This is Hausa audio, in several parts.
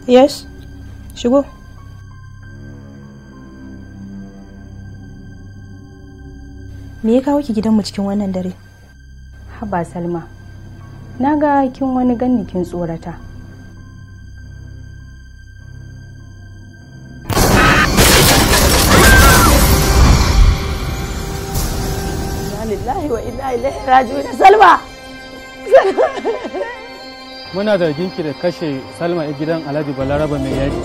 yes shigo me ya kawo ki gidanmu cikin wannan dare haba salma na ga kin wani ganni kin tsorata lillahi wa inna ilaihi raji'un salma muna zargin ki da kashe salma a gidan alhaji balaraba mai yaji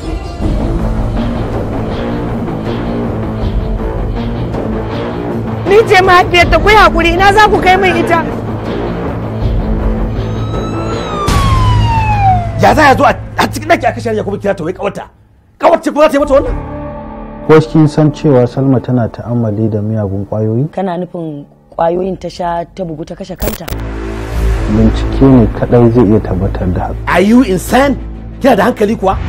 ni ce mahaifiyar ta ku hakuri ina za ku kai min ita ya za ya zo a cikin daki aka shirya kuma kira ta wai kawata kawace ko za ta yi mata wannan ko kin san cewa salma tana ta'ammali da miyagun kwayoyi kana nufin kwayoyin ta sha ta bugu ta kashe kanta bincike ne kadai zai iya tabbatar da haka are you insane kina da hankali kuwa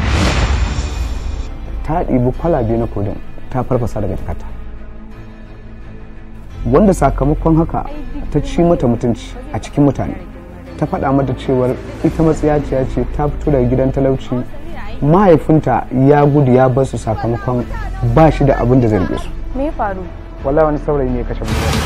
ta ɗibi kwalabe na kodin ta farfasa daga jakarta wanda sakamakon haka ta ci mata mutunci a cikin mutane ta faɗa mata cewar ita matsiyaciya ce ta fito daga gidan talauci mahaifinta ya gudu ya bar su sakamakon ba shi da abin da zai rike su me ya faru wallahi wani saurayi ne ya kashe mutum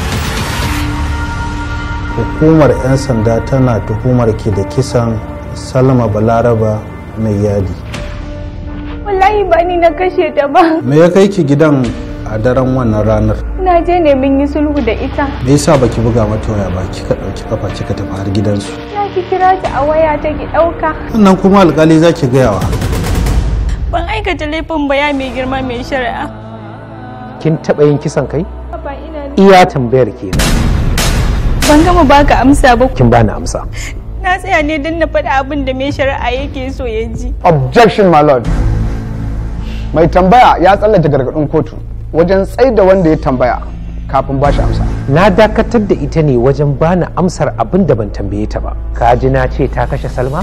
hukumar 'yan sanda tana tuhumar ki da kisan salma balaraba mai yadi wallahi ba ni na kashe ta ba me ya kai ki gidan a daren wannan ranar na je ne mun yi sulhu da ita me yasa baki buga mata waya ba kika dauki kafa kika tafi har gidansu na ki kira ta a waya ta ki dauka sannan kuma alkali zaki gayawa ban aikata laifin baya mai girma mai shari'a kin taɓa yin kisan kai ba ina iya tambayar kenan ban gama baka amsa ba kin bani amsa na tsaya ne don na faɗi abin da mai shari'a yake so ya ji objection my lord mai tambaya ya tsallake gargadin kotu wajen tsaida wanda ya tambaya kafin ba shi amsa na dakatar da ita ne wajen bani amsar abin da ban tambaye ta ba ka ji na ce ta kashe salma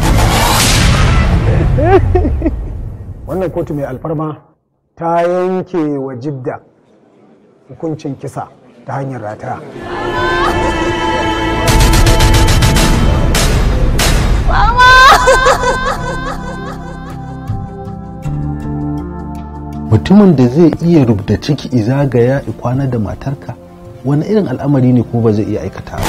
wannan kotu mai alfarma ta yanke wa jidda hukuncin kisa ta hanyar rataya mutumin da zai iya rubda ciki izagaya kwana da matarka wani irin al'amari ne ko ba zai iya aikata